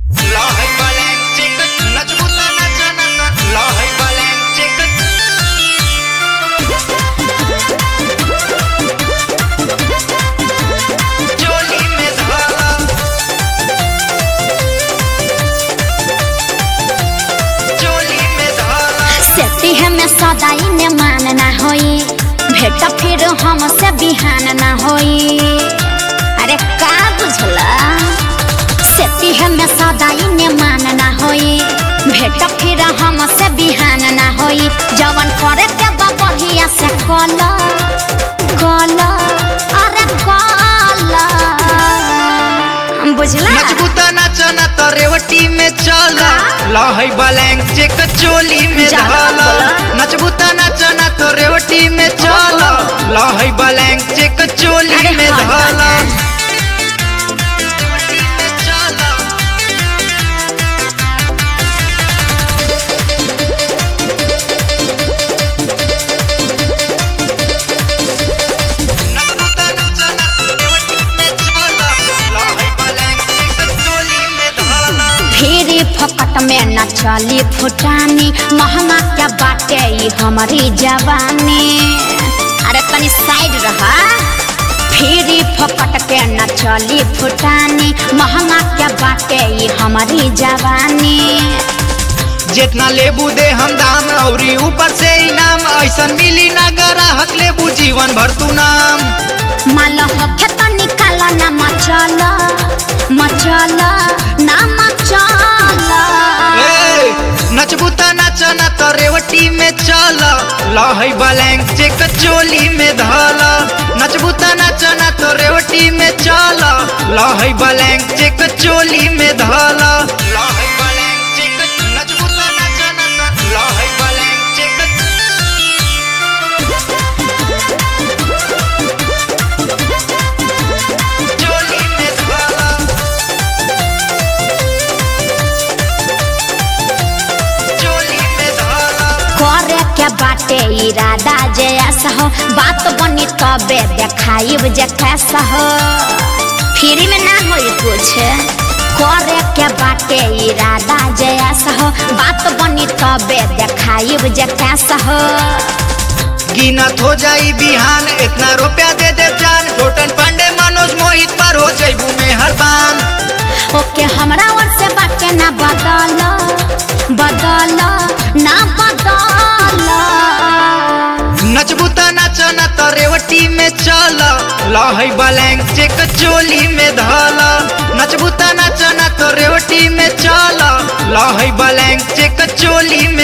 Lahaj balenčik, načbuta načanaka. Lahaj balenčik. चोली में धारा चोली में धारा सेती है में सदाई ने मानना होई भेट फिर हमसे बिहान ना होई अरे का बुझला सेती है में सदाई ने मानना होई भेट फिर हमसे बिहान ना होई जवन करे के बा बढ़िया से कल कल अरे कल बुझला मजबूता नाचना तो रेवटी में चला लहई बलैंग चेक चोली में ज्यादा धाला बोला। नचबूता नाचना तो रेवटी में चला लहई बलैंग चेक चोली अरे में हाँ, धाला हाँ। रेवटी में चला नचबूता नाचना तो रेवटी में चला लहई बलैंग चेक चोली में धाला फेरी फकट में न चली फुटानी महंगा क्या बाटे ई हमारी जवानी अरे तनी साइड रहा फेरी फकट के न चली फुटानी महंगा क्या बाटे ई हमारी जवानी जितना लेबू दे हम दाम औरी ऊपर से इनाम ऐसन मिली ना ग्राहक लेबू जीवन भर तू नाम माल होखे तो निकाल न मचल मचल ना मचल ए, नचबू त नचना तो रेवटी में चल लहई बलैंग चेक चोली में धल नचबू त नचना तो रेवटी में चल लहई बलैंग चेक चोली में धल लहई बलैंग चेक नचबू त नचना तो लहई बलैंग चेक चोली में धल चोली में धल करे के बाटे इरादा जे ऐसा हो बात बनी तबे देखाइब जे कैसा हो फ्री में ना होई कुछ करे के बाटे इरादा जे ऐसा हो बात बनी तबे देखाइब जे कैसा हो गिनत हो जाई बिहान इतना रुपया दे दे जान टोटन पांडे मनोज मोहित पर हो जाइबू में हरबान ओके हमरा ओर से बाटे ना बदल बदल ना बदल नचबू त नचना तो रेवटी में चल लहई बलैंग चेक चोली में धल नचबू त नचना तो रेवटी में चल लहई बलैंग चेक चोली